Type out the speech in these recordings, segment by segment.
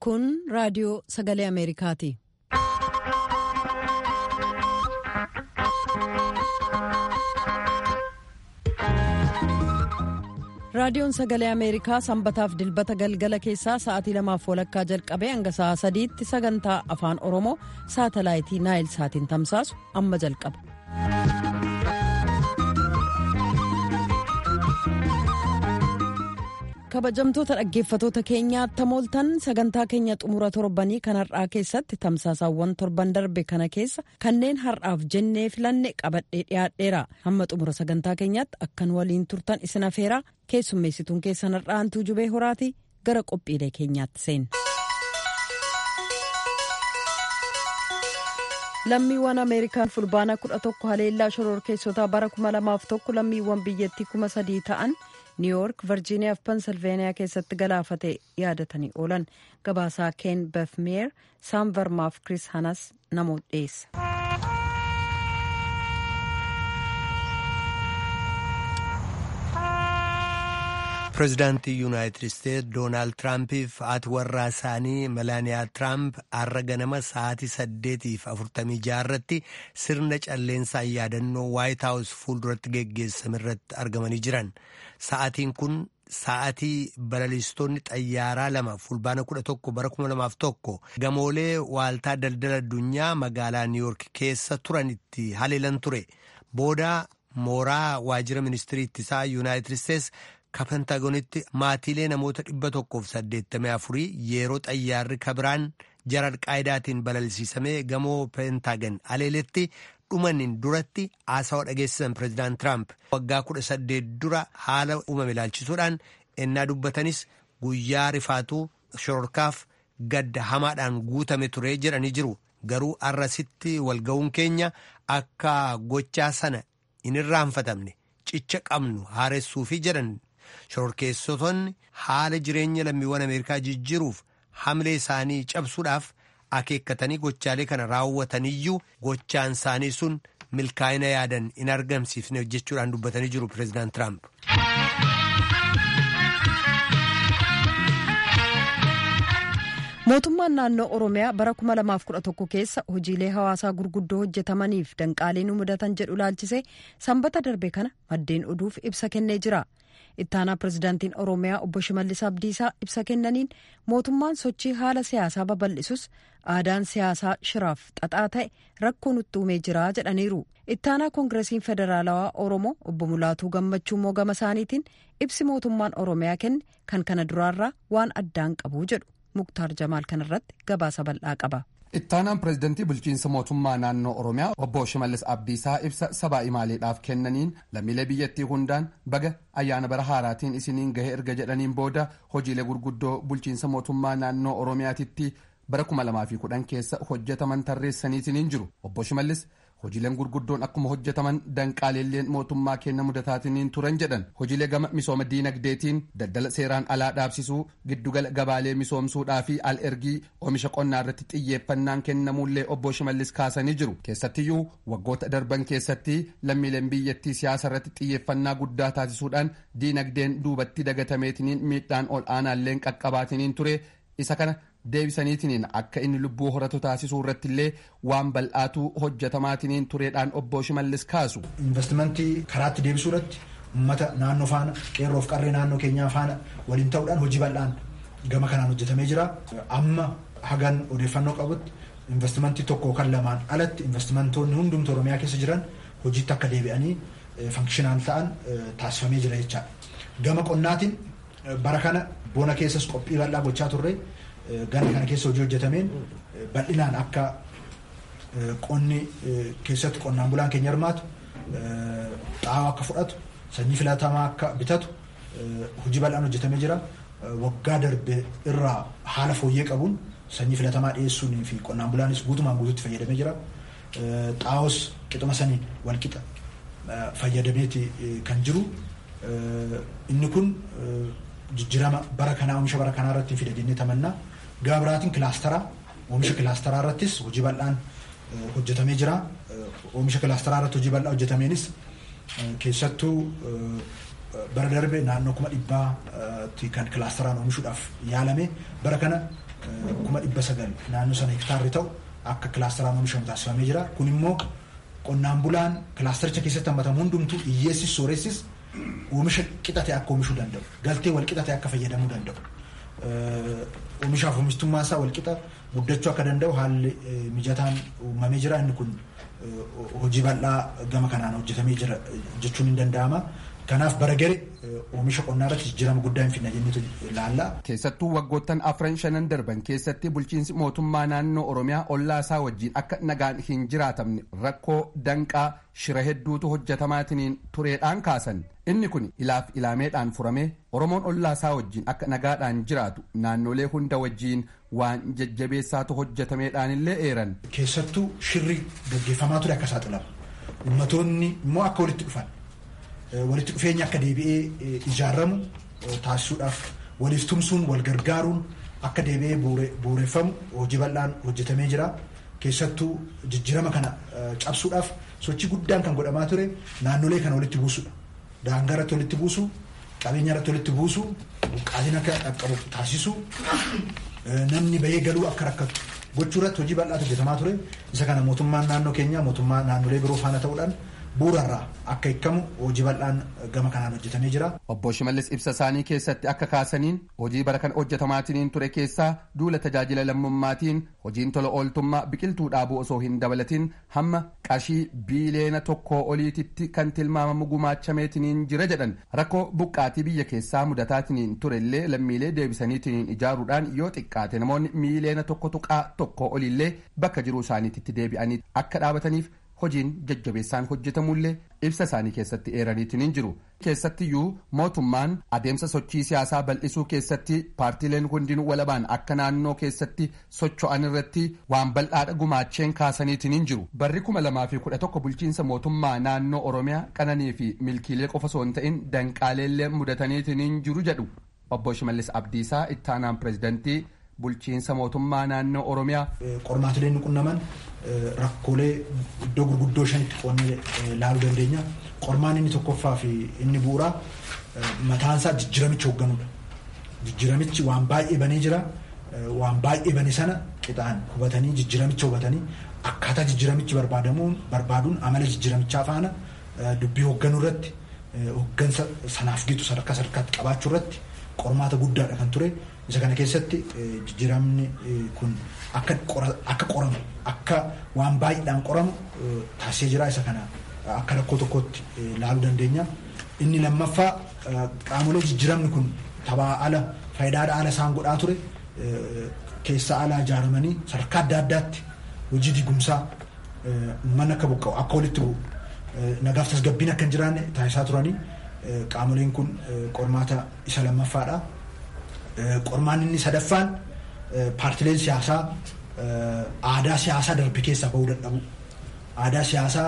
Kun raadiyoo sagalee Ameerikaati. Raadiyoon sagalee Ameerikaa sanbataaf dilbata galgala keessaa sa'aatii lamaaf walakkaa jalqabee hanga sa'aa sadiitti sagantaa afaan Oromoo saatalaayitii Naayil saatiin tamsaasu amma jalqaba. kabajamtoota dhaggeeffatoota keenyaa tamooltan sagantaa keenya xumura torbanii kan har'aa keessatti tamsaasaawwan torban darbe kana keessa kanneen har'aaf jennee filanne qabadhee dhiyaadheera hamma xumura sagantaa keenyaatti akkan waliin turtan isin afeeraa keessummeessituun keessan har'aantuu jubee horaati gara qophiilee keenyaatti seenna. lammiiwwan ameerikaan fulbaana kudha tokko haleellaa shororkeessotaa bara kuma lamaaf tokko lammiiwwan biyyattii kuma sadii ta'an niiwuyoork virjiiniyaa fi pensilveeniyaa keessatti galaafate yaadatanii oolan gabaasaa keen befmeer saam vermaaf kris hanas namoota dhiyeessa. pireezidaantii yuunaayitid isteetsi doonaald tiraampiif haati warraa isaanii melaaniyaa tiraamp har'a ganama sa'aatii saddeetiif afurtamii jaarratti sirna calleensaa yaadannoo waayit haawus fuulduratti geggeessame irratti argamanii jiran sa'aatiin kun sa'aatii balaliistonni xayyaaraa lama fulbaana kudha tokko bara kuma lamaaf tokko gamoolee waaltaa daldala addunyaa magaalaa niiwuyoork keessa turanitti haleelan ture booda mooraa waajjira ministirii ittisaa yuunaayitid isteetsi. ka pentaagonitti maatiilee namoota dhibba tokkoof saddeettamii afurii yeroo xayyaarri kabiraan jara alqaayidaatiin balalisiisamee gamoo pentaagon haleeletti dhumaniin duratti haasawa dhageessisan pireezidaant tiraamp waggaa kudha saddeet dura haala uumame ilaalchisuudhaan ennaa dubbatanis guyyaa rifaatuu shororkaaf gadda hamaadhaan guutame ture jedhanii jiru garuu arrasitti walga'uun keenya akka gochaa sana hin irraanfatamne cicha qabnu haaressuufi jedhan. shororkeessotonni haala jireenya lammiiwwan ameerikaa jijjiiruuf hamlee isaanii cabsuudhaaf akeekkatanii gochaalee kana raawwataniyyuu gochaan isaanii sun milkaa'ina yaadan hin argamsiifne jechuudhaan dubbatanii jiru pireezidaant tiraamp. mootummaan naannoo oromiyaa bara 2011 keessa hojiilee hawaasaa gurguddoo hojjetamaniif danqaalee nu mudatan jedhu laalchisee sanbata darbe kana maddeen oduuf ibsa kennee jira. ittaanaa pirezidaantiin oromiyaa obbo shimallis abdiisaa ibsa kennaniin mootummaan sochii haala siyaasaa babal'isus aadaan siyaasaa shiraaf xaxaa ta'e rakkoo nutti uumee jira jedhaniiru ittaanaa koongireesiin federaalawaa oromoo obbo mulaatuu gammachuu immoo gama isaaniitiin ibsi mootummaan oromiyaa kenne kan kana duraarraa waan addaan qabu jedhu muktaar jamaal kanarratti gabaasa bal'aa qaba. ittaanaan pireezidantii bulchiinsa mootummaa naannoo oromiyaa obbo shimallis abdiisaa ibsa sabaa imaaleedhaaf kennaniin lammiilee biyyattii hundaan baga ayyaana bara haaraatiin isiniin gahe erga jedhaniin booda hojiilee gurguddoo bulchiinsa mootummaa naannoo oromiyaatitti bara 2010 keessa hojjetaman tarreessaniitiin jiru obbo shimallis hojiileen gurguddoon akkuma hojjetaman danqaaleelleen mootummaa kenna mudataatiin turan jedhan hojiilee gama misooma diinagdeetiin daldala seeraan alaa dhaabsisuu giddugala gabaalee misoomsuudhaa fi al ergii oomisha qonnaa irratti xiyyeeffannaan kennamuullee obbo shimallis kaasanii jiru keessattiyyuu waggoota darban keessatti lammiileen biyyattii siyaasa irratti xiyyeeffannaa guddaa taasisuudhaan diinagdeen duubatti dagatameetiniin miidhaan ol aanaalleen qaqqabaatiniin ture isa kana deebisaniitiniin akka inni lubbuu horatu taasisuu irratti illee waan bal'aatu hojjetamaatiniin tureedhaan obbo Shimallis kaasu. Investimentii karaatti deebisuu irratti uummata naannoo faana qeerroof qarree naannoo keenyaa faana waliin ta'uudhaan hojii bal'aan gama kanaan hojjetamee jira. Amma hagan odeeffannoo qabutti investimentii tokko kan lamaan alatti investimentoonni hundumtu Oromiyaa keessa jiran hojiitti akka deebi'anii fankshinaan ta'an taasifamee jira jechaadha. Gama qonnaatiin bara kana bona keessas qophii bal'aa gochaa turre. Ganna kana keessa hojii hojjetameen bal'inaan akka qonni keessatti qonnaan bulaan keenya hirmaatu xaa'oo akka fudhatu sanyii filatamaa akka bitatu hojii bal'aan hojjetamee jira. Waggaa darbe irraa haala fooyyee qabuun sanyii filatamaa dhiyeessuun fi qonnaan bulaanis guutumaan guutuutti fayyadamee jira. Xaa'oos qixuma saniin walqixa fayyadameeti kan jiru. Inni kun jijjiirama bara kanaa oomisha bara kanaa irratti fida jennee tamannaa. Gama biraatiin kilaasteraa oomisha kilaasteraa irrattis hojii bal'aan hojjetamee jira. Oomisha kilaasteraa irratti hojii bal'aa hojjetameenis keessattuu bara darbe naannoo kuma dhibbaatti kan kilaasteraan oomishuudhaaf yaalame bara kana kuma dhibba sagal naannoo sana hektaarri ta'u akka kilaasteraan oomishamu taasifamee jira. Kun immoo qonnaan bulaan kilaastericha keessatti hammatamu hundumtuu hiyyeessis sooressis oomisha qixate akka oomishuu danda'u. Galtee wal qixate akka fayyadamuu danda'u. Oomishaaf oomishtummaa isaa wal qixa guddachuu akka danda'u haalli mijataan uumamee jira. Inni kun hojii bal'aa gama kanaan hojjetamee jira jechuun hin danda'ama. Kanaaf bara gari oomisha qonnaa irratti jijjiirama guddaa hin fidna jennutu ilaalla. Keessattuu waggoottan afran shanan darban keessatti bulchiinsi mootummaa naannoo Oromiyaa ollaa isaa wajjin akka nagaan hin jiraatamne rakkoo danqaa shira hedduutu hojjetamaatiin tureedhaan kaasan. Inni kun ilaaf ilaameedhaan furamee Oromoon ollaa isaa wajjin akka nagaadhaan jiraatu naannolee hunda wajjin waan jajjabeessaatu hojjetameedhaan illee eeran. Keessattuu shirri gaggeeffamaa ture akka saaxilama. Ummatoonni immoo akka walitti dhufan. walitti dhufeenya akka deebi'ee ijaaramu taasisuudhaaf waliif tumsuun wal gargaaruun akka deebi'ee bu'uureffamu hojii bal'aan hojjetamee jira. Keessattuu jijjiirama kana cabsuudhaaf sochii guddaan kan godhamaa ture naannolee kana walitti buusudha. Daangaa irratti walitti buusu, qabeenya irratti walitti buusu, buqqaatiin akka dhaqqabu taasisu, namni bahee galuu akka rakkatu gochuu irratti hojii bal'aatu hojjetamaa ture. Isa kana mootummaan naannoo keenyaa mootummaa naannolee biroo faana ta'uudhaan bu'uurarraa akka hiikamu hojii bal'aan gama kanaan hojjetamee jira. Obbo Shimallis ibsa isaanii keessatti akka kaasaniin hojii bara kan hojjetamaatiin ture keessaa duula tajaajila lammummaatiin hojiin tola ooltummaa biqiltuu dhaabuu osoo hin dabalatin hamma qarshii biiliyoona tokkoo oliititti kan tilmaamamu gumaachameetiin jira jedhan rakkoo buqqaatii biyya keessaa mudataatiin turellee lammiilee deebisaniitiin ijaaruudhaan yoo xiqqaate namoonni miiliyoona tokko tuqaa tokkoo oliillee bakka jiruu isaaniitti deebi'anii akka dhaabataniif hojiin jajjabeessaan hojjetamullee ibsa isaanii keessatti eeraniitiin hin jiru keessattiyyuu mootummaan adeemsa sochii siyaasaa bal'isuu keessatti paartiileen hundinuu walabaan akka naannoo keessatti socho'an irratti waan bal'aadha gumaacheen kaasaniitiin hin jiru barri kuma lamaa fi kudha tokko bulchiinsa mootummaa naannoo oromiyaa qananii fi milkiilee qofa osoo hin ta'in danqaaleellee mudataniitiin hin jiru jedhu obbo Shimallis Abdiisaa ittaanaan pirezidantii bulchiinsa mootummaa naannoo oromiyaa. Qormaatileen qunnaman rakkoolee iddoo gurguddoo shanitti qoonnee ilaaluu dandeenya. Qormaan inni tokkoffaa fi inni bu'uuraa mataansaa jijjiiramicha hoogganuudha. Jijjiiramichi waan baay'ee banee jira. Waan baay'ee bane sana qixaan hubatanii jijjiiramicha hubatanii akkaataa jijjiiramichi barbaadamuun barbaaduun amala jijjiiramichaa faana dubbii hoogganuu irratti hooggansa sanaaf gitu sadarkaa sadarkaatti qabaachuu irratti qormaata guddaadha kan ture. Isa kana keessatti jijjiiramni kun akka qoramu akka waan baay'eedhaan qoramu taasisee jira. Isa kana akka rakkoo tokkotti ilaaluu dandeenya. Inni lammaffaa qaamolee jijjiiramni kun taphaa ala faayidaadha ala isaan godhaa ture keessa alaa ijaaramanii sadarkaa adda addaatti hojii digumsaa mana akka buqqa'u akka walitti bu'u nagaaf tasgabbiin akka hin jiraanne taasisaa turanii qaamoleen kun qormaata isa lammaffaadha. Qormaan inni sadaffaan paartileen siyaasaa aadaa siyaasaa darbe keessaa bahuu dadhabu. Aadaa siyaasaa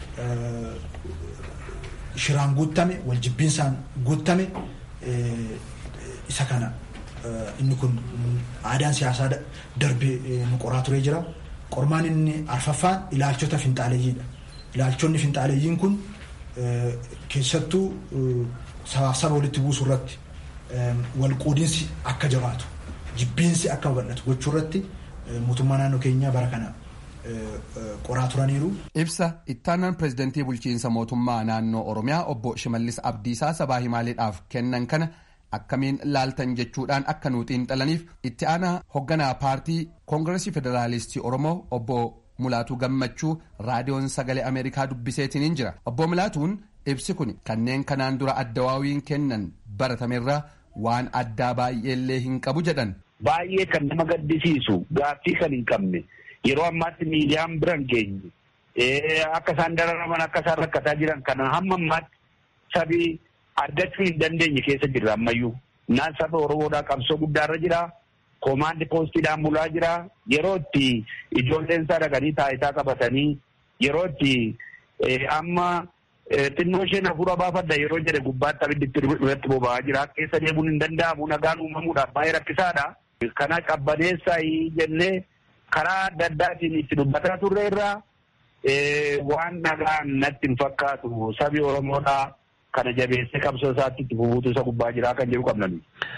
shiraan guuttame waljibbiinsaan guuttame isa kana inni kun aadaan siyaasaa darbe nu qoraa turee jira. Qormaan inni arfaffaan ilaalchota finxaaleeyyiidha. Ilaalchonni finxaaleeyyiin kun keessattuu sabaaf saba walitti buusuu irratti walquudinsi akka jabaatu jibbiinsi akka babal'atu gochuu irratti mootummaa naannoo keenyaa bara kana qoraa turaniiru. Ibsa ittaanaan pirezidantii bulchiinsa mootummaa naannoo Oromiyaa obbo Shimallis Abdiisaa sabaa himaaleedhaaf kennan kana akkamiin laaltan jechuudhaan akka nuu xiinxalaniif itti aanaa hoogganaa paartii koongiresii federaalistii Oromoo obbo Mulaatuu Gammachuu raadiyoon sagalee Ameerikaa dubbiseetiin hin jira. Obbo Mulaatuun ibsi kun kanneen kanaan dura addawaawiin kennan baratamerraa waan addaa baay'eellee hin qabu jedhan. Baay'ee kan nama gaddisiisu gaaffii kan hin qabne yeroo ammaatti miidiyaan biran geenye akka isaan dararaman akka isaan rakkataa jiran kana hamma ammaatti sabii argachuu hin dandeenye keessa jirra ammayyuu. Naan saba Oromoodhaa qabsoo guddaarra jira. Koomaandi poostiidhaan bulaa jira. Yeroo itti ijoolleen isaa dhaqanii taayitaa qabatanii yeroo itti amma xinnoo isheen hafuura baafadha yeroo jedhe gubbaatti abiddi irratti boba'aa jira. Keessa deemuun hin danda'amu nagaan uumamuudhaaf baay'ee rakkisaadha. Kana qabbaneessaa jennee karaa adda addaatiin itti dubbataa turre irraa waan nagaan natti hin fakkaatu sabi Oromoodhaa kana jabeessee qabsoo isaatti itti fufuutu isa gubbaa jiraa kan jiru qabnani.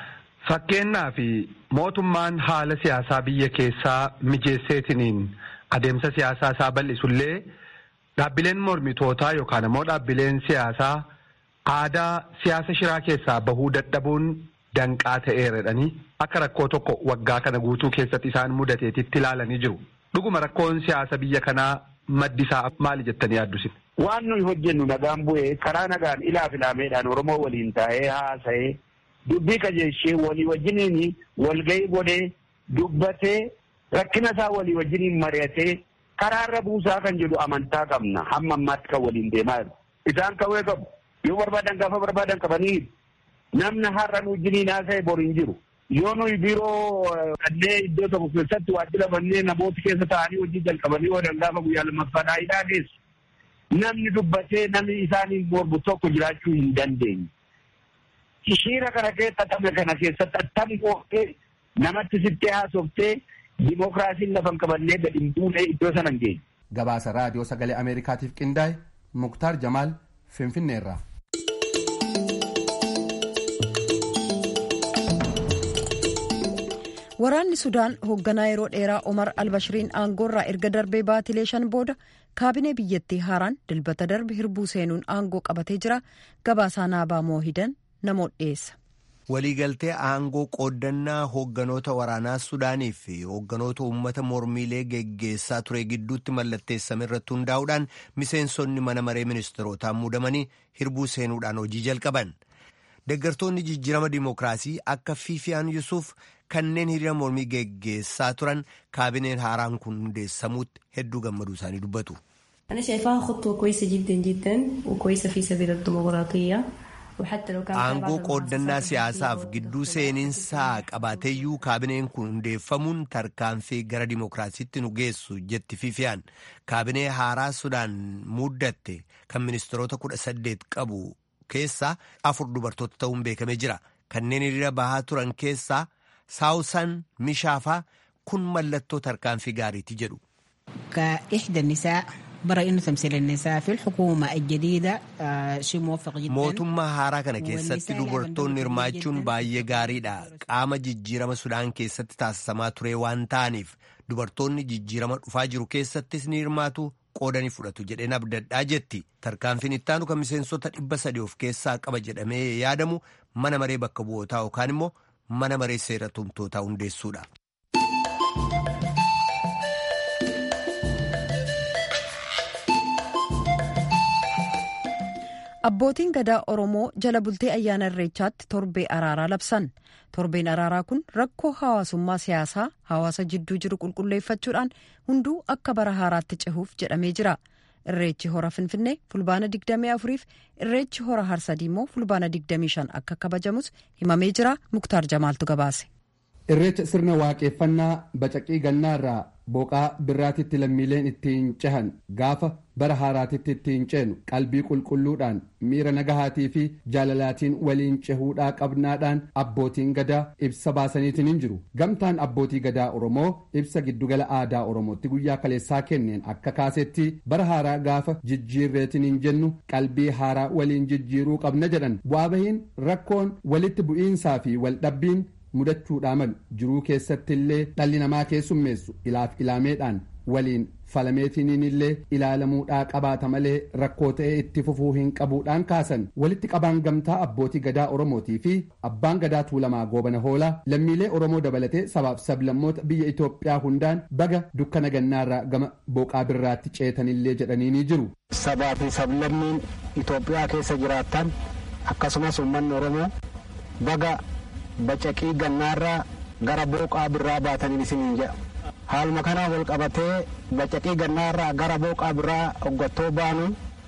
Fakkeenyaa fi mootummaan haala siyaasaa biyya keessaa mijeesseetiniin adeemsa siyaasaa isaa bal'isullee dhaabbileen mormitootaa yookaan immoo dhaabbileen siyaasaa aadaa siyaasa shiraa keessaa bahuu dadhabuun danqaa ta'eeradhanii akka rakkoo tokko waggaa kana guutuu keessatti isaan mudateetitti ilaalanii jiru. Dhuguma rakkoon siyaasa biyya kanaa maddi isaa maali jettanii yaaddusin? Waan nuyi hojjennu nagaan bu'ee karaa nagaan ilaa filaameedhaan Oromoo waliin taa'ee haasa'ee dubbii qajeelchee walii wajjiniin walgahii godhee dubbatee rakkina isaa walii wajjiniin mari'atee karaarra buusaa kan jedhu amantaa qabna hamma ammaatti kan waliin deemaa jiru. Isaan kawwee qabu. Yoo barbaadan gaafa barbaadan qabanii namni har'a nu wajjiniin haasa'e bor hin jiru. Yoo nuyi biiroo kannee iddoo tokko keessatti waajjira bannee namooti keessa taa'anii hojii jalqabanii oolan gaafa guyyaa lammaffaadhaa hidhaa geessu. Namni dubbatee namni isaaniin mormu tokko jiraachuu hin dandeenye. Shiira kana keessa atame kana keessatti attam qootee namatti sittee haasoftee dimookiraasiin lafa hin qabannee gadi hin buune iddoo sana hin geenye. Gabaasa raadiyoo sagalee Ameerikaatiif qindaa'e Muktaar Jamaal Finfinneerraa. Waraanni Sudaan hoogganaa yeroo dheeraa Omar Albashiriin aangoorraa erga darbee baatilee shan booda kaabinee biyyattii haaraan dilbata darbe hirbuu seenuun aangoo qabatee jira. Gabaasaa naabaa moohidan namoota dhiyeessa. Waliigaltee aangoo qooddannaa hoogganoota waraanaa Sudaanii fi hoogganoota uummata mormiilee geggeessaa ture gidduutti mallatteessame irratti hundaa'uudhaan miseensonni mana maree ministeerotaa muudamanii hirbuu seenuudhaan hojii jalqaban. Deeggartoonni jijjiirama dimookiraasii akka Fiifiyaan Yusuuf kanneen hiriira mormii geggeessaa turan kaabineen haaraan kun hundeessamuutti hedduu gammaduu isaanii dubbatu. Aangoo qooddannaa siyaasaaf gidduu seeninsaa qabaateeyyuu kaabineen kun hundeeffamuun tarkaanfii gara dimookiraasiitti nu geessu jetti Fiifiyaan. Kaabinee haaraa Sudaan muddatte kan ministeerota kudha saddeet qabu keessaa afur dubartoota ta'uun beekamee jira. Kanneen hiriira bahaa turan keessaa saawusan mishaafaa kun mallattoo tarkaanfii gaariiti jedhu. mootummaa haaraa kana keessatti dubartoonni hirmaachuun baay'ee gaariidha qaama jijjiirama sudaan keessatti taasisamaa ture waan ta'aniif dubartoonni jijjiirama dhufaa jiru keessattis ni hirmaatu qoodanii fudhatu jedheen abdadhaa jetti tarkaanfiin ittaanu kan miseensota dhibba sadii of keessaa qaba jedhamee yaadamu mana maree bakka bu'ootaa yookaan immoo mana maree seera tumtootaa hundeessuudha. Abbootiin gadaa Oromoo jala bultee ayyaana irreechaatti torbee araaraa labsan. Torbeen araaraa kun rakkoo hawaasummaa siyaasaa hawaasa jidduu jiru qulqulleeffachuudhaan hunduu akka bara haaraatti cehuuf jedhamee jira. Irreechi hora Finfinnee fulbaana 24 fi irreechi hora Harsadii immoo fulbaana 25 akka kabajamus himamee jira. Muktaar Jamaaltu gabaase. Irreecha sirna waaqeffannaa bacaqii gannaarraa boqaa birraatitti lammiileen ittiin cehan gaafa bara haaraatitti ittiin ceenu qalbii qulqulluudhaan miira nagahaatii fi jaalalaatiin waliin cehuudhaa qabnaadhaan abbootiin gadaa ibsa baasaniitiin hin jiru gamtaan abbootii gadaa oromoo ibsa giddugala aadaa oromootti guyyaa kaleessaa kenneen akka kaasetti bara haaraa gaafa jijjiirreetiin hin jennu qalbii haaraa waliin jijjiiruu qabna jedhan bu'aa bahiin rakkoon walitti bu'iinsaa fi waldhabbiin mudachuudhaa malu jiruu keessatti illee dhalli namaa keessummeessu ilaaf ilaameedhaan waliin falameetiniin illee ilaalamuudhaa qabaata malee rakkoo ta'ee itti fufuu hin qabuudhaan kaasan walitti qabaan gamtaa abbootii gadaa oromootii fi abbaan gadaa tuulamaa goobana hoolaa lammiilee oromoo dabalatee sabaaf sablammoota biyya itoophiyaa hundaan baga dukkana gannaarraa gama boqaa birraatti ceetanillee jedhanii ni jiru. sabaa fi sablammiin itoophiyaa keessa jiraattan akkasumas uummanni oromoo baga bacaqii gannaarraa gara booqaa birraa baataniin isiniin jedha haaluma kanaan wal qabatee bacaqii gannaarraa gara booqaa birraa hoggattoo baanu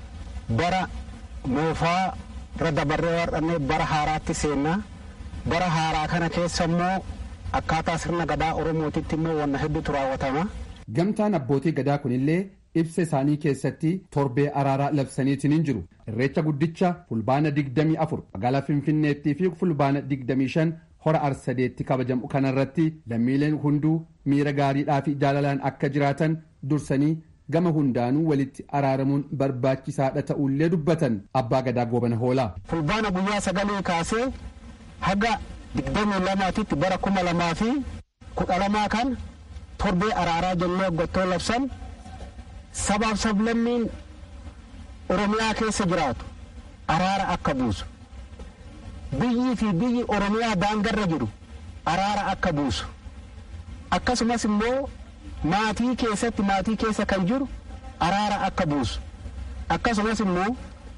bara moofaa irra dabarree warqannee bara haaraatti seennaa bara haaraa kana keessa immoo akkaataa sirna gadaa oromootitti immoo wanna hedduutu raawwatama. gamtaan abbootii gadaa kunillee ibsa isaanii keessatti torbee araaraa labsaniitiin hin jiru irreecha guddicha fulbaana 24 magaalaa finfinneettii fi fulbaana 25 hora arsadeetti kabajamu kanarratti lammiileen hunduu miira gaariidhaa fi jaalalaan akka jiraatan dursanii gama hundaanuu walitti araaramuun barbaachisaadha ta'ullee dubbatan abbaa gadaa goobana hoolaa. fulbaana guyyaa sagalee kaasee haga digdamii lamaatitti bara kuma lamaa fi kudha lamaa kan torbee araaraa jennee hoggattoo labsan sabaaf sablammiin oromiyaa keessa jiraatu araara akka buusu biyyii fi biyyi oromiyaa daangarra jiru araara akka buusu akkasumas immoo maatii keessatti maatii keessa kan jiru araara akka buusu akkasumas immoo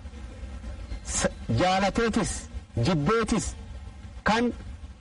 jaalateetis jibbeetis kan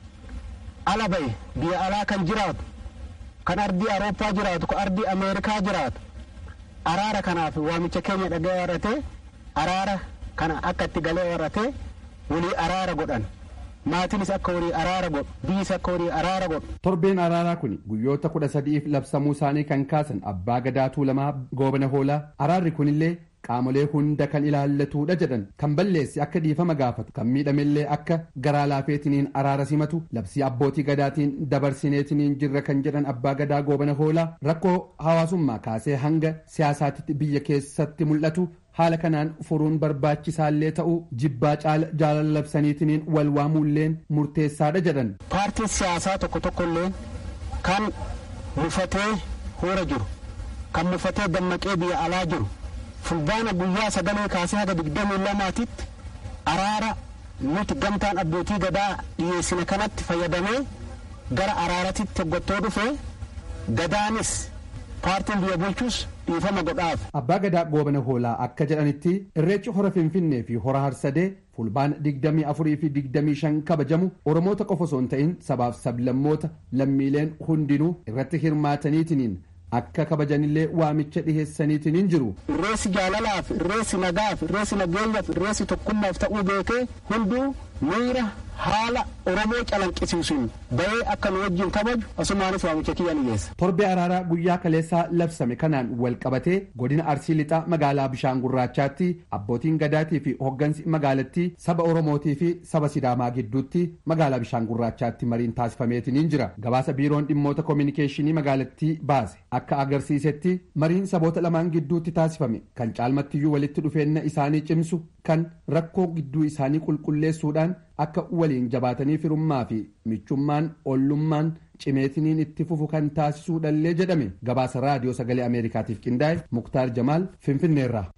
ala bahe biyya alaa kan jiraatu kan ardii awurooppaa jiraatu kan ardii ameerikaa jiraatu araara kanaaf waamicha keenya dhaga'ee warratee araara kana akka itti galee warratee walii araara godhan maatiinis akka walii araara godhu biyyis akka walii araara godhu. Torbeen araaraa kun guyyoota kudha sadiif labsamuu isaanii kan kaasan abbaa gadaa tuulamaa goobana hoolaa araarri kunillee qaamolee hunda kan ilaallatudha jedhan kan balleessi akka dhiifama gaafatu kan miidhamellee akka garaa laafeetiniin araara simatu labsii abbootii gadaatiin dabarsineetiniin jirra kan jedhan abbaa gadaa goobana hoolaa rakkoo hawaasummaa kaasee hanga siyaasaatitti biyya keessatti mul'atu haala kanaan furuun barbaachisaallee ta'uu jibbaa caala jaalala labsaniitiniin wal waamuulleen murteessaadha jedhan. paartiin siyaasaa tokko tokkollee kan mufatee hoora jiru kan mufatee dammaqee biyya alaa jiru fulbaana guyyaa sagalee kaasee haga digdamii lamaatitti araara nuti gamtaan abbootii gadaa dhiyeessine kanatti fayyadamee gara araaratitti hoggattoo dhufee gadaanis paartiin biyya bulchus dhiifama godhaaf. Abbaa gadaa goobana hoolaa akka jedhanitti irreechi hora finfinnee fi hora harsadee fulbaana digdamii afurii fi digdamii shan kabajamu oromoota qofa osoo hin ta'in sabaaf sablammoota lammiileen hundinuu irratti hirmaataniitiniin akka kabajanillee waamicha dhiheessaniitiniin jiru. Irreessi jaalalaaf, irreessi nagaaf, irreessi nageenyaaf, irreessi tokkummaaf ta'uu beekee hunduu miira haala Oromoo calanqisiisuun bahee akka nu wajjin kabaju asumaanis waamicha kiyya ni geessa. Torbee araaraa guyyaa kaleessaa labsame kanaan wal qabatee godina Arsii Lixaa magaalaa Bishaan Gurraachaatti abbootiin gadaatii fi hoggansi magaalattii saba Oromootii fi saba Sidaamaa gidduutti magaalaa Bishaan Gurraachaatti mariin taasifameetiniin jira. Gabaasa biiroon dhimmoota koominikeeshinii magaalattii baase akka agarsiisetti mariin saboota lamaan gidduutti taasifame kan caalmattiyyuu walitti dhufeenna isaanii cimsu kan rakkoo gidduu isaanii qulqulleessuudhaan akka waliin jabaatanii firummaa fi michummaan ollummaan cimeetiniin itti fufu kan taasisuudhallee jedhame gabaasa raadiyoo sagalee ameerikaatiif qindaa'e muktaar jamaal finfinneerraa.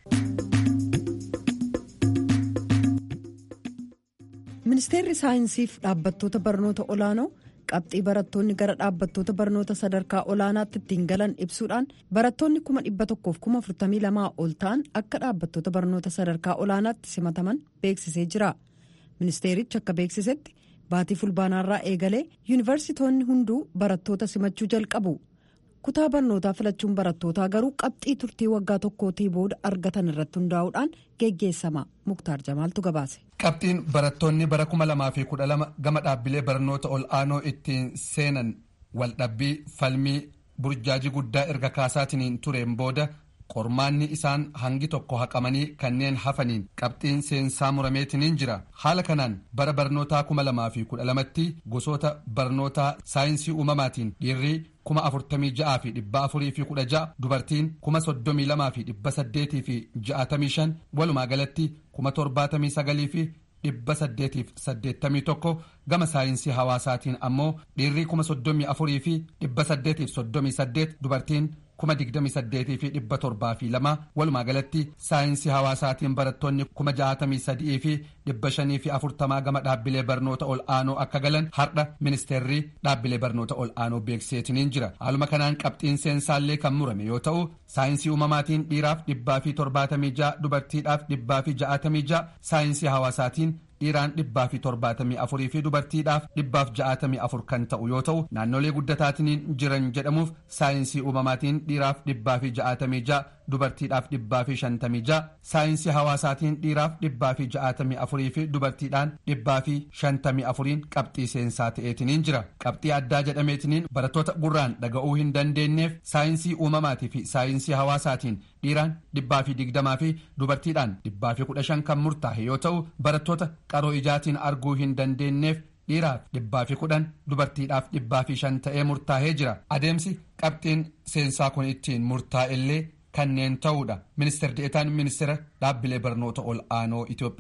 ministeerri saayinsiif dhaabbattoota barnoota olaanoo qabxii barattoonni gara dhaabbattoota barnoota sadarkaa olaanaatti ittiin galan ibsuudhaan barattoonni kuma dhibba tokkoof kuma afurtamii lamaa ol ta'an akka dhaabbattoota barnoota sadarkaa olaanaatti simataman beeksisee jira ministeerichi akka beeksisetti baatii fulbaanaarraa eegalee yuunivarsiitoonni hunduu barattoota simachuu jalqabu kutaa barnootaa filachuun barattootaa garuu qabxii turtii waggaa tokkootii booda argatan irratti hundaa'uudhaan geggeessama muktaar jamaaltu gabaase. qabxiin barattoonni bara kuma lamaa fi kudha lama gama dhaabbilee barnoota ol aanoo ittiin seenan waldhabbii falmii burjaajii guddaa erga kaasaatiin tureen booda qormaanni isaan hangi tokko haqamanii kanneen hafaniin qabxiin seensaa murameetiniin jira haala kanaan bara barnootaa kuma lamaa fi kudha lamatti gosoota barnootaa saayinsii uumamaatiin dhiirri kuma afurtamii ja'aa fi dhibba afurii fi kudha ja'a dubartiin kuma soddomii lamaa fi dhibba saddeetii fi ja'atamii shan walumaa galatti kuma torbaatamii sagalii fi dhibba saddeetiif saddeettamii tokko gama saayinsii hawaasaatiin ammoo dhiirri kuma soddomii afurii fi dhibba saddeetiif soddomii saddeet dubartiin kuma digdami saddeetii fi dhibba torbaa fi lama walumaa galatti saayinsii hawaasaatiin barattoonni kuma jaatamii sadii fi dhibba shanii fi afurtamaa gama dhaabbilee barnoota ol aanoo akka galan har'a ministeerri dhaabbilee barnoota ol aanoo beeksiseetiniin jira haaluma kanaan qabxiin seensaallee kan murame yoo ta'u saayinsii uumamaatiin dhiiraaf dhibbaa fi torbaatamii ja'a dubartiidhaaf dhibbaa fi ja'atamii ja'a saayinsii hawaasaatiin dhiiraan dhibbaa fi torbaatamii afurii fi dubartiidhaaf dhibbaaf ja'atamii afur kan ta'u yoo ta'u naannolee guddataatiin jiran jedhamuuf saayinsii uumamaatiin dhiiraaf dhibbaa fi ja'atamii ja'a dubartiidhaaf dhibbaa fi shantamii ja'a saayinsii hawaasaatiin dhiiraaf dhibbaa fi ja'atamii afurii fi dubartiidhaan dhibbaa fi shantamii afuriin qabxii seensaa ta'eetiniin jira qabxii addaa jedhameetiniin barattoota gurraan dhaga'uu hin dandeenyeef saayinsii uumamaatii fi saayinsii hawaasaatiin dhiiraan dhibbaa fi digdamaa fi dubartiidhaan dhibbaa fi kudha shan kan murtaa'e yoo ta'u barattoota qaroo ijaatiin arguu hin dandeenyeef dhiiraaf dhibbaa fi kudhan dubartiidhaaf dhibbaa fi shan ta'ee murtaa'ee jira adeemsi qabxiin seensaa kun ittiin murtaa'ellee kanneen ta'uudha ministeer deetaan ministeera dhaabbilee barnoota ol aanoo itiyoophiyaa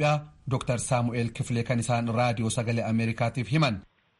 Dr. Saamu'eel Kifilee kan isaan raadiyoo sagalee Ameerikaatiif himan.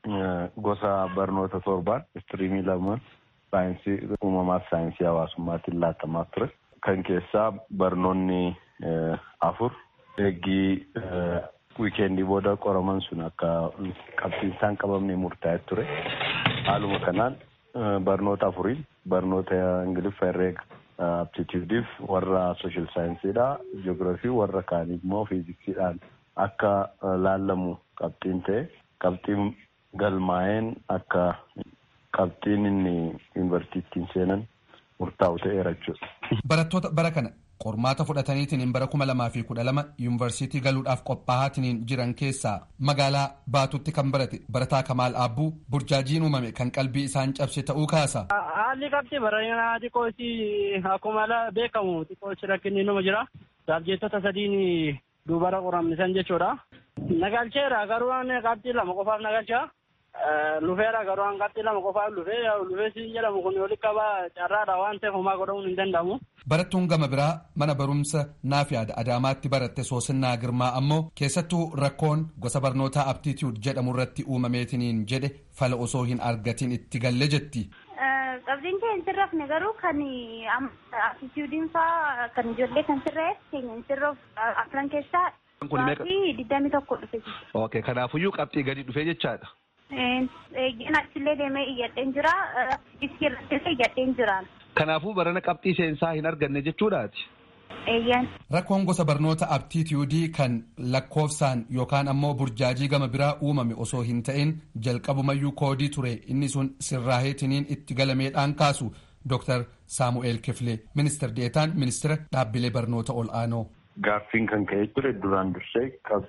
Gosa barnoota torbaan istiriimii lama saayinsii uumamaa fi saayinsii hawaasummaatiin laatamaa ture. Kan keessaa barnoonni afur eeggii wiikeendii booda qoraman sun akka qabxiinsaan qabamne murtaa'e ture. Haaluma kanaan barnoota afuriin barnoota ingiliffa herreega aptituudiif warra sooshaal saayinsiidha jiyoogiraafii warra kaan immoo fiiziksiidhaan akka laallamu qabxiin ta'e qabxiin galmaa'een akka qabxiin inni yuunivarsiitiin seenan murtaa'u ta'eera jechuudha. Barattoota bara kana qormaata fudhataniitiin bara kuma lamaa fi kudha lama yuunivarsiitii galuudhaaf qophaa'aatiin jiran keessaa magaalaa baatutti kan barate barataa Kamaal Aabbuu burjaajiin uumame kan qalbii isaan cabse ta'uu kaasa. Haalli qabxii bareedinaa xiqqoo isii akkuma beekamu xiqqoo isii rakkinni nama jira. Saabjeettota sadiin dubara qoramnisan jechuudha. Nagalcheera garuu qabxii lama qofaaf nagalchaa. Lufeera garuu an qabxii lama qofaaf lufee lufee siin jedhamu kun walitti qabaa carraadha waan ta'eef homaa godhamuun hin danda'amu. Barattuun gama biraa mana barumsa naaf yaada Adaamaatti baratte Soosinnaa Girmaa ammoo keessattuu rakkoon gosa barnootaa aptituud jedhamu irratti uumameetiniin jedhe fala osoo hin argatin itti galle jetti. Qabxiin kee hin sirrafne garuu kan aptituudiin faa kan ijoollee kan sirreef keenya hin sirroof afran keessaa qabxii digdami tokko dhufe. Ok kanaafuyyuu qabxii gadi dhufe jechaadha. Eeggeen achillee deemee iyyadheen jira. Iskii irrattis iyyadheen jira. Kanaafuu barana qabxii seensaa hin arganne jechuudhaati. Eeyyaan. Rakkoon gosa barnoota aptituudii kan lakkoofsaan yookaan ammoo burjaajii gama biraa uumame osoo hin ta'in jalqabumayyuu koodii ture inni sun sirraaheetiniin itti galameedhaan kaasu Dr. Saamu'eel Kifilee ministeer deetaan ministeera dhaabbilee barnoota ol aanoo. Gaaffiin kan ka'ee ture duraan dursee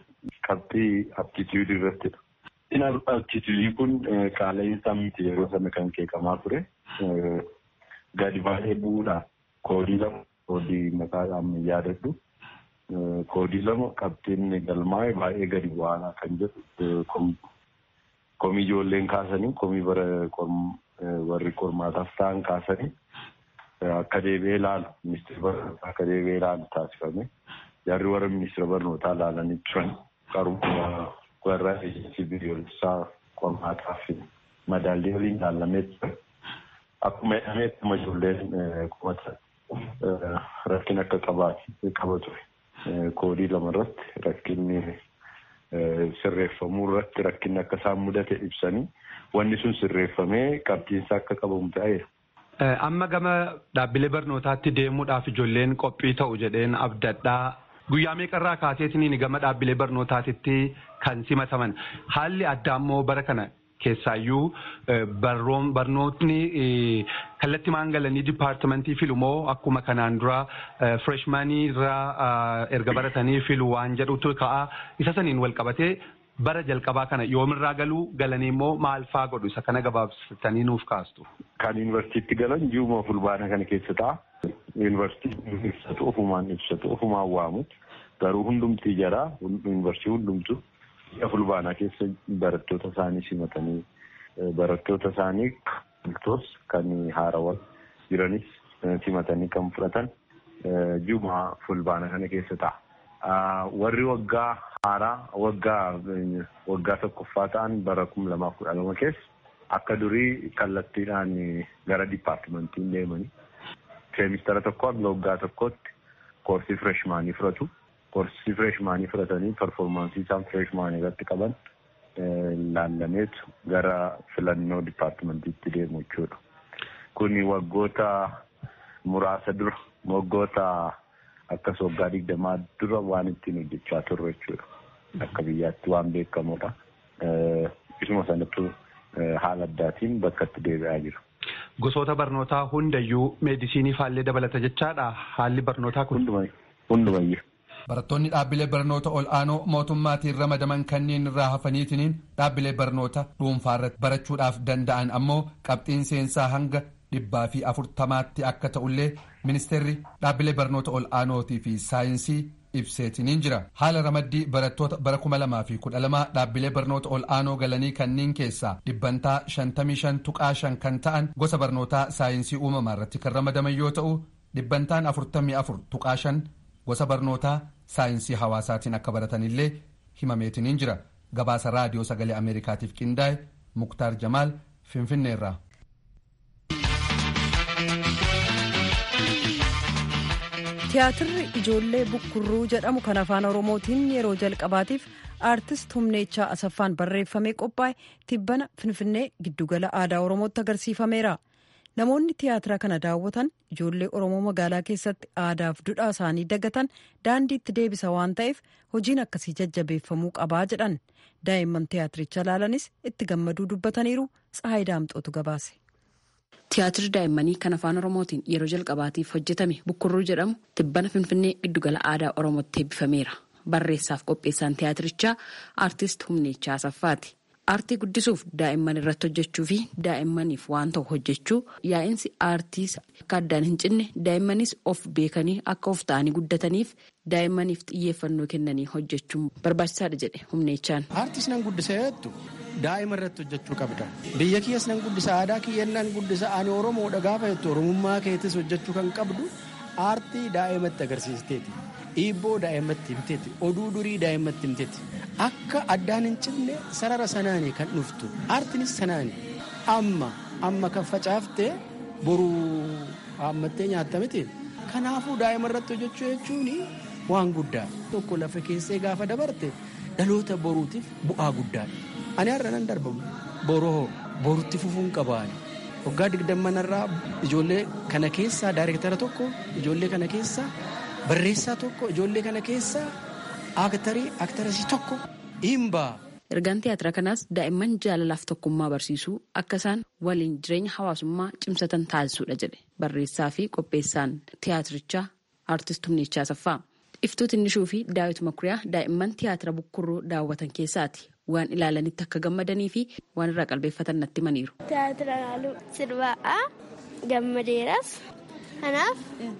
qabxii aptituudii irrattidha. Inni aptituudii kun qaala'insa miti yeroo sana kan qeeqamaa ture. Gadi baay'ee bu'uudhaan koodii lama koodii maqaadhaan yaadadhu. Koodii lama qabxiin galmaa'e baay'ee gadi bu'aadha kan jedhu komii ijoolleen kaasanii komii bara warri qormaataaf ta'an kaasanii akka deebi'ee ilaalu ministeera barnootaa akka deebi'ee ilaalu taasifame. Jarri warra ministeera barnootaa ilaalanii turan qaruma warra biyyoolessaa qormaataa fi madaallii waliin ilaalamee ture. Akkuma jedhameetti ijoolleen qubata rakkina akka qaba ture. Koodii lama irratti rakkinni sirreeffamuu irratti rakkinni akka isaan mudate ibsanii wanni sun sirreeffamee qabxiinsa akka qabamu ta'eera. Amma gama dhaabbilee barnootaatti deemuudhaaf ijoolleen qophii ta'u jedheen abdadhaa. Guyyaa meeqarraa kaaseetiniin gama dhaabbilee barnootaatitti kan simataman haalli addaa immoo bara kana keessaayyuu barnootni kallattii maangalanii dipaartimentii filu moo akkuma kanaan dura fireshmaanii irraa erga baratanii filu waan jedhutu ka'a isa saniin wal qabatee bara jalqabaa kana yoomirraa galuu galanii immoo maal faa godhu isa kana gabaabsitanii nuuf kaastu. Kan yuunivarsiitti galan ji'uma fulbaana kana keessa ta'a. Yuunivarsiitiin ibsatu ofumaan ibsatu ofumaan waamu garuu hundumtii jaraa yuunivarsiitii hundumtu ji'a fulbaanaa keessa barattoota isaanii simatanii barattoota isaanii bultoos kan haarawwan jiranis simatanii kan fudhatan ji'uma fulbaana kana keessa ta'a. Warri waggaa haaraa waggaa waggaa tokkoffaa ta'an bara kuma lamaaf kudha lama keessa akka durii kallattiidhaan gara dipaartimentiin deemanii seemistara tokko hanga waggaa tokkotti koorsii fireshmaanii fudhatu. Koorsii fireshmaanii fudhatanii performaansii isaan fireshmaanii irratti qaban laallameetu gara filannoo dipaartimentiitti deemu jechuudha. Kuni waggoota muraasa dura waggoota akkas waggaa digdamaa dura waan ittiin hojjechaa turre jechuudha. Akka biyyaatti waan beekamudha. Isuma sanattu haala addaatiin bakka itti deebi'aa jira. Gosoota barnootaa hundayyuu meedisinii faallee dabalata jechaadha haalli barnootaa kun. Hundumayyuu. Barattoonni dhaabbilee barnoota ol aanoo mootummaatiin ramadaman kanneen irraa hafaniitiniin dhaabbilee barnoota dhuunfaa irratti barachuudhaaf danda'an ammoo qabxiin seensaa hanga dhibbaa fi afurtamaatti akka ta'ullee ministeerri dhaabbilee barnoota ol aanootii fi saayinsii ibseetiniin jira haala ramaddii barattoota bara kuma lamaa fi kudha lamaa dhaabbilee barnoota ol aanoo galanii kanneen keessaa dhibbantaa shantamii shan tuqaa shan kan ta'an gosa barnootaa saayinsii uumamaa irratti kan ramadaman yoo ta'u dhibbantaan afurtamii afur tuqaa shan gosa barnootaa saayinsii hawaasaatiin akka baratanillee himameetiniin jira gabaasa raadiyoo sagalee ameerikaatiif qindaa'e muktaar jamaal finfinneerraa. tiyaatirri ijoollee bukkurruu jedhamu kan afaan oromootiin yeroo jalqabaatiif aartist humneechaa asaffaan barreeffamee qophaa'e tibbana finfinnee giddugala aadaa oromootti agarsiifameera namoonni tiyaatira kana daawwatan ijoollee oromoo magaalaa keessatti aadaaf duudhaa isaanii dagatan daandiitti deebisa waan ta'eef hojiin akkasii jajjabeeffamuu qabaa jedhan daa'imman tiyaatiricha ilaalanis itti gammaduu dubbataniiru tsahayi daamxootu gabaase. Tiyaatirri daa'immanii kan afaan Oromootiin yeroo jalqabaatiif hojjetame Bukkurruu jedhamu tibbana Finfinnee giddugala aadaa Oromootti eebbifameera. Barreessaaf qopheessaan tiyaatirichaa aartist Humneechaa Asaffaati. Aartii guddisuuf daa'imman irratti hojjechuu fi daa'immaniif waan ta'u hojjechuu yaa'insi aartii akka addaan hin cinne daa'immanis of beekanii akka of ta'anii guddataniif daa'immaniif xiyyeeffannoo kennanii hojjechuun barbaachisaadha jedhe Humneechaan. Aartiis nan guddisa jettu daa'ima irratti hojjechuu qabda. Biyya kiyyas nan guddisa aadaa kiyyan nan guddisa ani Oromoodha gaafa jettu Oromummaa keetis hojjechuu kan qabdu aartii daa'imatti agarsiisteeti. Dhiibboo daa'imatti himteeti. Oduu durii daa'imatti himteeti. Akka addaan hin cinne sarara sanaanii kan dhuftu. Aartiinis sanaani. Amma amma kan facaaftee boruu haammattee nyaatta miti. Kanaafuu daa'ima irratti hojjechuu jechuun waan guddaa. Tokko lafa keessee gaafa dabarte dhaloota boruutiif bu'aa guddaadha. Ani har'a nan darbamu. Boroo borutti fufuun qabaani. Waggaa digdammanarraa ijoollee kana keessaa daayirektara tokko ijoollee kana keessaa barreessaa tokko ijoollee kana keessaa aaktarii aaktarasii tokko himbaa. Ergaan tiyaatira kanaas daa'imman jaalalaaf tokkummaa barsiisuu akka isaan waliin jireenya hawaasummaa cimsatan taasisuudha jedhe barreessaa fi qopheessaan tiyaatirichaa aartist Humneechaa Asaffaa. Iftuu Tinnishuu fi Daawit Makuriyaa daa'imman tiyaatira bukkurruu daawwatan keessaati. Waan ilaalanitti akka gammadanii fi waan irraa qalbeeffatan natti himaniiru. Tiyaatira ilaaluu sirbaa'aa gammadeeras. Kanaaf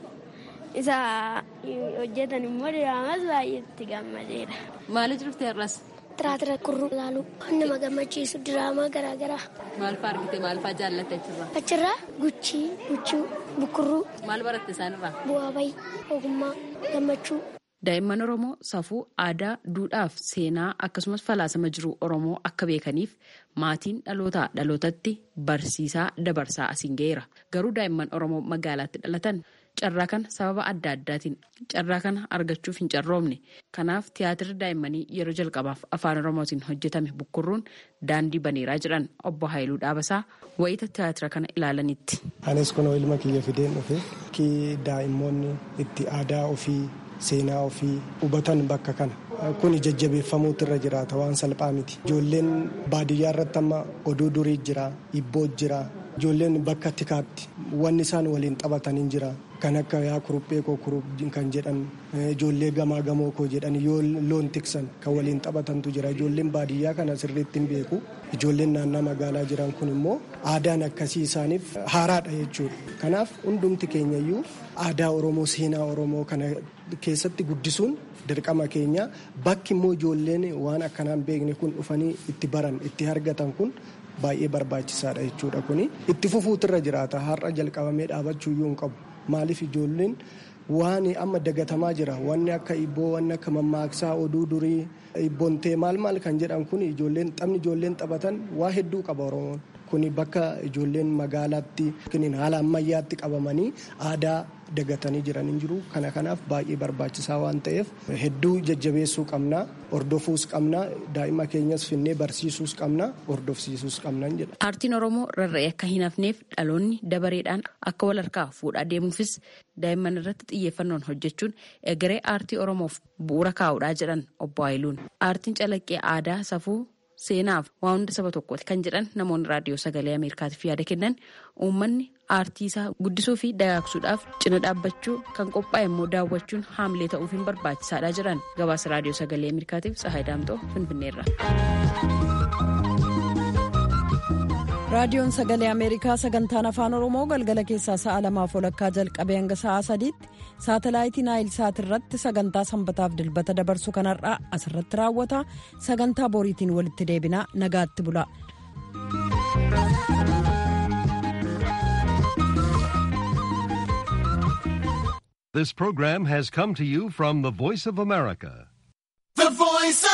isa hojjetan immoo diraamas baay'eetti gammadeera. Maaliif jirti har'as? Tiyaatira kurruu ilaaluu nama gammachiisu diraamaa garaagaraa. Maal fa'aa argite maal fa'aa jaallatte achirraa? Achirraa guchii, guchuu, bukkurruu. Maal baratte isaanirraa? Bu'aa bayii, ogummaa, gammachuu. Daa'imman Oromoo safuu aadaa, duudhaaf seenaa akkasumas falaasama jiru Oromoo akka beekaniif maatiin dhalootaa dhalootatti barsiisaa dabarsaa asiin ga'eera. Garuu daa'imman Oromoo magaalaatti dhalatan carraa kana sababa adda addaatiin carraa kana argachuuf hin carroomne. Kanaaf tiyaatirri daa'immanii yeroo jalqabaaf afaan Oromootiin hojjetame bukkurruun daandii baneeraa jedhan obbo Haayiluu Dhaabasaa wayita tiyaatira kana ilaalanitti. Anis kunoo ilma kiyya fideen dhufe daa'immoonni itti aadaa ofii. seenaa ofii hubatan bakka kana kun jajjabeeffamuutu irra jiraata waan salphaa miti ijoolleen baadiyyaa irratti amma oduu durii jira ibboo jira ijoolleen bakka tikaatti wanni isaan waliin taphatan hin jira kan akka yaa kuruphee koo kurup kan jedhan ijoollee gamaa gamoo koo jedhan yoo loon tiksan kan waliin taphatantu jira ijoolleen baadiyyaa kana sirriitti hin beeku ijoolleen naannaa magaalaa jiran kun immoo aadaan akkasii isaaniif haaraadha jechuudha kanaaf hundumti keenyayyuu aadaa oromoo seenaa oromoo kana keessatti guddisuun dirqama keenya bakki immoo ijoolleen waan akkanaan beekne kun dhufanii itti baran itti argatan kun baay'ee barbaachisaadha jechuudha kuni itti fufuutirra jiraata har'a jalqabamee dhaabachuuyyuu hin qabu maaliif ijoolleen waan amma dagatamaa jira wanni akka ibboo wanni akka mammaaksaa oduu durii ibboontee maal maal kan jedhan kun ijoolleen taphni ijoolleen taphatan waa hedduu qaba oromoon kuni bakka ijoolleen magaalaatti haala ammayyaatti qabamanii aadaa dagatanii jiran hin jiru kana kanaaf baay'ee barbaachisaa waan ta'eef hedduu jajjabeessuu qabna hordofuus qabna daa'ima keenyas finnee barsiisuus qabna hordofsiisuus qabna jedha. Aartiin Oromoo rarra'ee akka hin hafneef dhaloonni dabareedhaan akka wal harkaa fuudhaa deemuufis daa'imman irratti xiyyeeffannoon hojjechuun egeree aartii Oromoof bu'uura kaa'uudhaa jedhan obbo Haayiluun. Aartiin calaqqee aadaa safuu seenaaf waan hunda saba tokkooti kan jedhan namoonni raadiyoo sagalee ameerikaatiif yaada kennan uummanni aartii isaa guddisuu fi dagaagsuudhaaf cina dhaabbachuu kan qophaa'e immoo daawwachuun haamilee ta'uuf hin barbaachisaadha jedhan gabaasa raadiyoo sagalee ameerikaatiif tsahaay daamtoo finfinneerra. raadiyoon sagalee ameerikaa sagantaan afaan oromoo galgala keessaa sa'a lamaaf walakkaa jalqabee hanga sa'a sadiitti saatalaayitii naayil saat irratti sagantaa sanbataaf dilbata dabarsu kanarraa asirratti raawwata sagantaa boriitiin walitti deebinaa nagaatti bula. This program has come to you from the Voice of America. The Voice